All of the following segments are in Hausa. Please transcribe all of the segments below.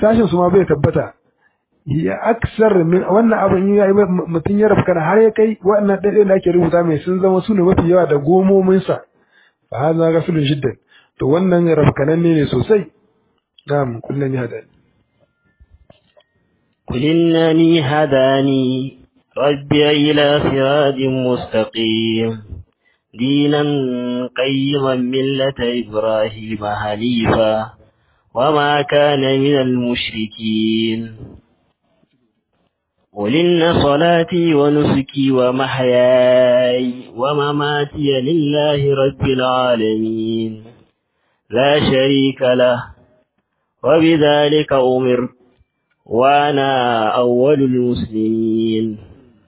sashin su ma bai tabbata ya aksar min wannan abin ya yi mutum ya rafkana har ya kai wannan ɗaiɗai da ake rubuta mai sun zama su ne mafi yawa da gomominsa fa haza gasulun shiddan to wannan rafkananne ne sosai na'am kullum ya hadani قل إنني هداني ربي إلى صراط مستقيم دينا قيما ملة إبراهيم حنيفا وما كان من المشركين قل إن صلاتي ونسكي ومحياي ومماتي لله رب العالمين لا شريك له وبذلك أمرت وأنا أول المسلمين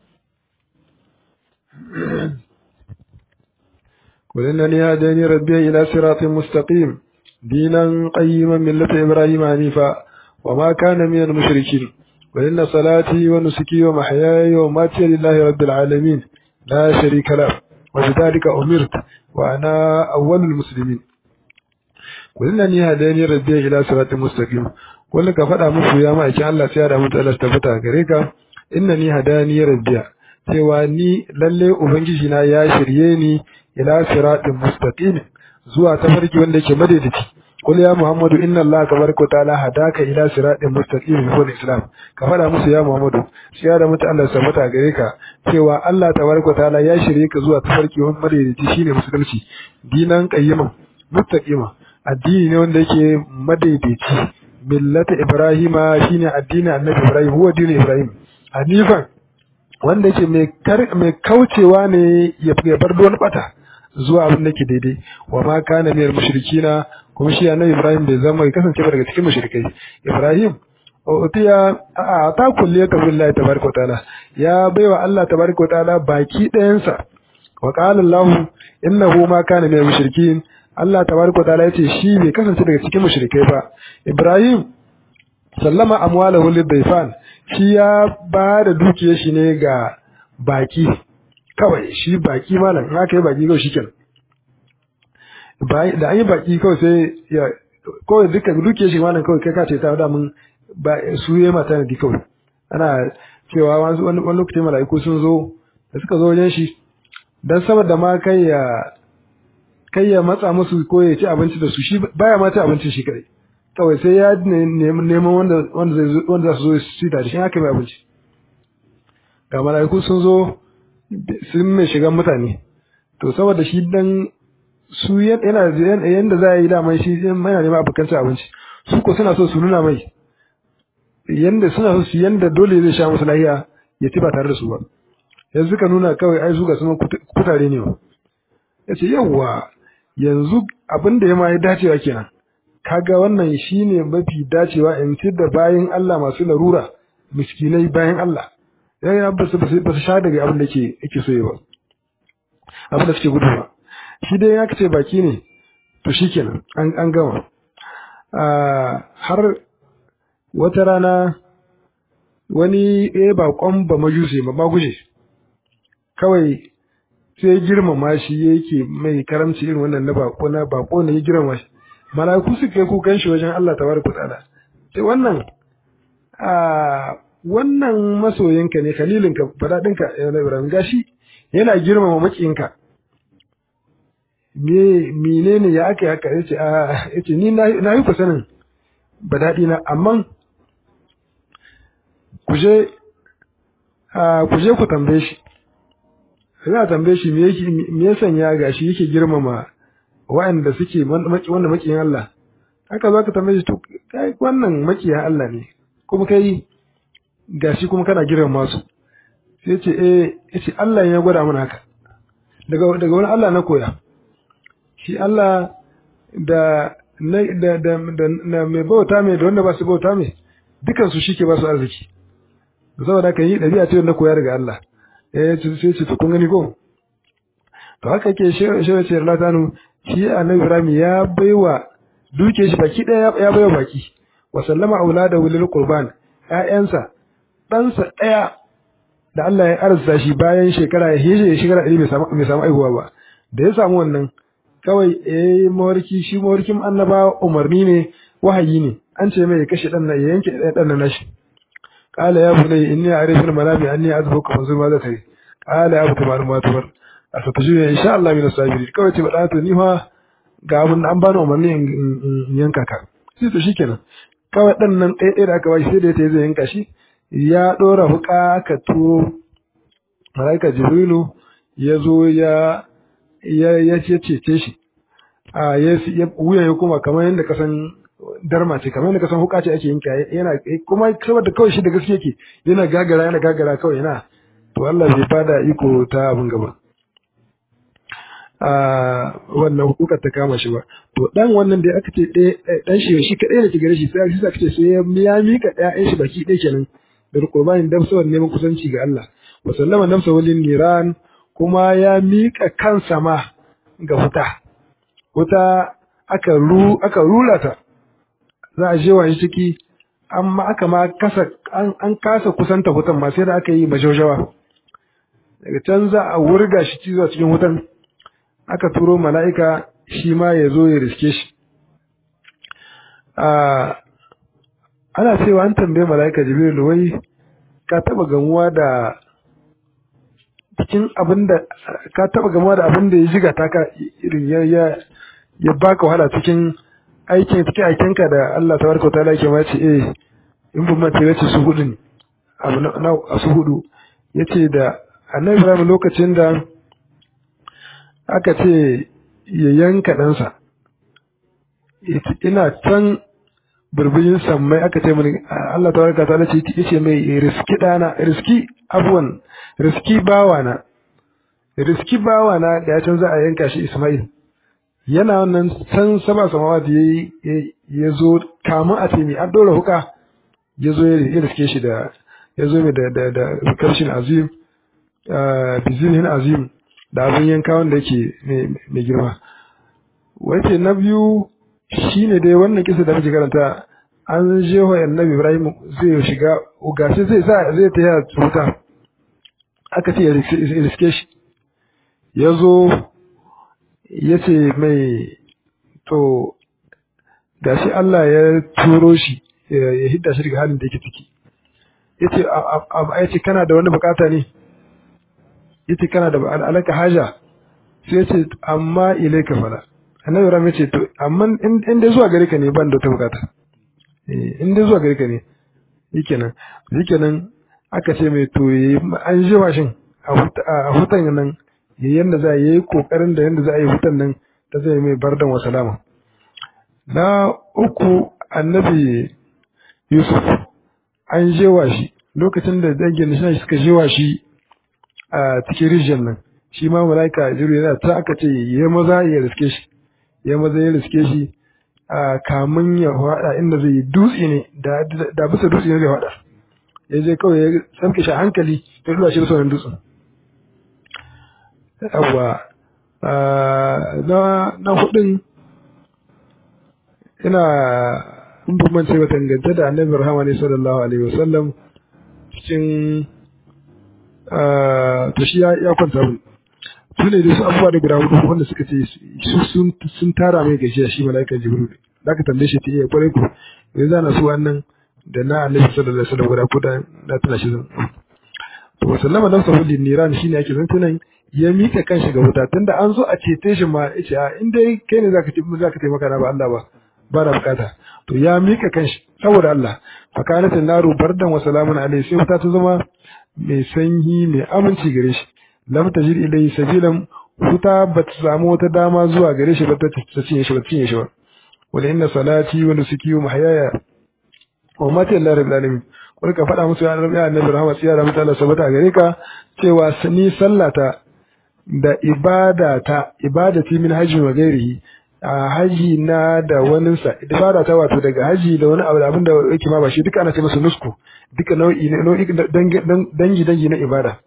قل إنني هداني ربي إلى صراط مستقيم دينا قيما ملة إبراهيم حنيفا وما كان من المشركين وإن صلاتي ونسكي ومحياي ومماتي لله رب العالمين لا شريك له وبذلك أمرت وأنا أول المسلمين قل إنني هداني ربي إلى صراط مستقيم wanda ka faɗa musu ya ma'aikin Allah sai ya da mutu Allah ta fita gare ka inna ni hadani rabbiya cewa ni lalle ubangiji na ya shirye ni ila siratin mustaqim zuwa tafarki wanda yake madaidaici qul ya muhammadu inna allaha tabaraka wa ta'ala hadaka ila siratin mustaqim huwa islam ka faɗa musu ya muhammadu sai ya da mutu Allah ta fita gare ka cewa Allah tabaraka wa ta'ala ya shirye ka zuwa tafarki wanda madaidaici shine musulunci dinan qayyiman mustaqima addini ne wanda yake madaidaici millata ibrahima shine addinin annabi ibrahim huwa dinin ibrahim hanifan wanda yake mai mai kaucewa ne ya bar don bata zuwa abin da ke daidai wa ma kana minal mushrikina kuma shi annabi ibrahim bai zama ya kasance ba daga cikin mushrikai ibrahim utiya a ta kulle ta billahi tabaraka taala ya baiwa allah tabaraka taala baki ɗayansa wa qala allah innahu ma kana minal mushrikin Allah tabaraka ta'ala yace shi bai kasance daga cikin mushrikai ba Ibrahim sallama amwalahu lidayfan shi ya ba da dukiyar shi ne ga baki kawai shi baki malam in aka yi baki kawai shikenan da an yi baki kawai sai ya kawai duka dukiyar shi malam kawai kai ka ce ta da mun ba su yi mata ne kawai ana cewa wani wani lokacin mala'iku sun zo da suka zo wajen shi dan saboda ma kai ya kai ya matsa musu ko ya ci abinci da su shi baya ma ci abincin shi kadai kawai sai ya neman wanda wanda zai wanda za su zo su da shi haka mai abinci ga mala'iku sun zo sun mai shigan mutane to saboda shi dan su yana yanda za a yi daman shi yana neman abokan cin abinci su ko suna so su nuna mai yanda suna so su yanda dole zai sha musu lahiya ya ci ba tare da su ba yanzu ka nuna kawai ai su ga sun kutare ne ba ya ce yawwa yanzu abin da ya ma ya dacewa kenan kaga wannan shine mafi dacewa in ci da bayan Allah masu larura miskinai bayan Allah ya ya ba su ba su sha daga abin da ke yake so ba abin da suke gudu ba shi dai ya ce baki ne to shikenan an an gama har wata rana wani eh bakon ba majusi ba maguje kawai sai girmama shi yake mai karamci irin wannan na bako na bako ne ya girmama shi malaiku su kai kukan shi wajen Allah tabaraka ta'ala sai wannan a wannan masoyinka ne khalilinka fadadinka na Ibrahim gashi yana girmama makiyinka me menene ya aka haka yace a yace ni na yi ku sanin badadi na amma ku je ku je ku tambaye shi za a tambaye shi me ya sanya gashi yake girmama waɗanda suke wanda makiyan Allah haka za ka tambaye shi to kai wannan makiyan Allah ne kuma kai gashi kuma kana girmama su sai ce eh yace Allah ya gwada mana haka daga daga wani Allah na koya shi Allah da na da da da mai bauta mai da wanda ba su bauta mai dukan su shike ba su arziki saboda kan yi dabi'a ce na koya daga Allah eh sai ce to kun gani ko to haka ke shewa ce Allah tanu shi annabi Ibrahim ya baiwa duke shi baki daya ya baiwa baki wa sallama auladahu lil qurban ƴaƴansa ɗansa ɗaya da Allah ya arzuta shi bayan shekara ya hije shekara ɗari bai samu bai samu aihuwa ba da ya samu wannan kawai eh mawarki shi mawarkin annaba umarni ne wahayi ne an ce mai ya kashe dan nan ya yanke dan nan nashi qala ya bunayya inni a'rifu al-manami anni azbuka fa zuma za ta yi qala ya abu tabar ma tabar asatajidu insha Allah min as-sabirin kawai ce bada to ni fa ga abin an bani umarni in yanka ka sai to shikenan kawai dan nan ɗaya ɗaya da aka bashi sai da ya zai yanka shi ya ɗora huka ka turo malaika jibrilu ya zo ya ya ya cece shi a ya wuya ya kuma kamar yadda kasan darma ce kamar yadda kasan huka ce ake yanka yana kuma saboda kawai shi da gaske yake yana gagara yana gagara kawai yana to Allah bai bada iko ta abin gaba a wannan hukukar ta kama shi ba to dan wannan da aka ce dan shi shi kadai da ke gare shi sai shi aka ce sai ya mika ƴaƴan shi baki ɗaya kenan da qurbanin dan sawan neman kusanci ga Allah wa sallama nafsa walin niran kuma ya mika kansa ma ga wuta wuta aka ru aka rula ta za a je wa shi ciki amma aka ma kasa an, an kasa kusanta wutan ma sai da aka yi majaujawa daga can za a wurga shi cizo cikin wutan aka turo mala'ika shi ma ya zo ya riske shi. Ana cewa an tambaye mala'ika Jibril wai ka taba gamuwa da cikin abin da ka taba gamuwa da abin da ya jiga ta ka irin ya ya ya baka wahala cikin aikin cikin aikinka da Allah tabaraka ta'ala yake ma ce eh in bin mace yace su hudu ne abu na su hudu yace da Annabi Ibrahim lokacin da aka ce ya yanka ɗansa ina can birbishin sammai aka ce mini Allah ta warka ta ce yace mai riski ɗana riski abuwan riski bawana riski bawana da ya can za a yanka shi Ismail yana wannan san saba samawa da yayi ya zo kamun a ce mai an ɗora huka ya zo ya riske shi da ya zo mai da da karshen azim bizinin azim da abin yanka wanda yake mai girma wace na biyu shine dai wannan kisa da muke karanta an jefa annabi Ibrahim zai shiga gashi zai sa zai taya wuta aka ce ya riske shi ya zo ya ce mai to gashi Allah ya turo shi ya hidda shi daga halin da yake ciki ya ce kana da wani bukata ne yace kana da alaka haja sai yace amma ilaika fala annabi ram yace to amma in dai zuwa gare ka ne ban da ta bukata eh in dai zuwa gare ka ne shikenan shikenan aka ce mai to an ji washin a hutan nan yanda za a yi kokarin da yanda za a yi hutan nan ta zai mai bardan wa salama na uku annabi yusuf an jewa shi lokacin da dangin shi suka jewa shi a cikin rijiyar nan shi ma malaika jiru yana ta aka ce ya maza ya riske shi ya maza ya riske shi a kamun ya hada inda zai yi dutse ne da bisa dutse ne zai hada ya je kawai ya samke shi hankali ya dula shi da sauran dutsen yawwa na na hudun ina in ban mance ba tangance da annabi rahama ne sallallahu alaihi wasallam cikin to shi ya kwanta mu su ne da su abubuwa da guda hudu wanda suka ce su sun tara mai gajiya shi mala'ikan jibril da aka tambaye shi ta iya kwarai ku yanzu ana su wannan da na annabi sallallahu alaihi wasallam guda ko da na tana shi zan to sallama dan sahudi niran shine ake zantunan ya mika kanshi ga wuta tunda an zo a cete shi ma yace a in dai kai ne zaka zaka taimaka na ba Allah ba ba na bukata to ya mika kanshi saboda Allah fa kanat naru bardan wa salamun alaihi sai wuta ta zama mai sanyi mai aminci gare shi lam tajid ilayhi sabilan wuta ba ta samu wata dama zuwa gare shi ba ta cinye shi ba cinye shi ba wala inna salati wa nusuki wa mahyaya wa mati Allah rabbil alamin wani ka faɗa musu ya rabbi annabi rahama tsiya da mutala sabata gare ka cewa ni sallata da ibadata ibadati min hajji wa ghairihi a haji na da waninsa ibada ta wato daga haji da wani abu da abin da yake ma ba shi duka ana ce masa nusku duka nau'i ne nau'i dangi dangi na ibada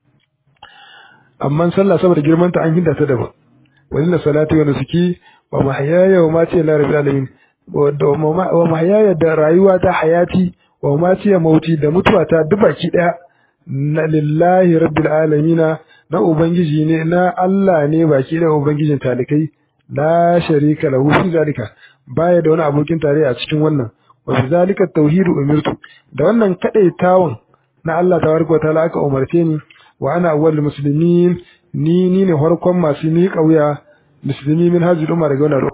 amma sallah saboda girman ta an hinda ta daban wani na salati wa nusuki wa mahyaya wa mati la rabbil alamin wa mahyaya da rayuwa ta hayati wa mati ya mauti da mutuwa ta duk baki daya na lillahi rabbil alamina na ubangiji ne na Allah ne baki da ubangijin talikai la sharika lahu fi zalika baya da wani abokin tare a cikin wannan wa bizalika at-tauhid umirtu da wannan kadaitawan na Allah tabaraka wa ta'ala aka umarce ni wa ana awwalul muslimin ni ni ne farkon masu ni kauya musulmi min hajji umma daga wannan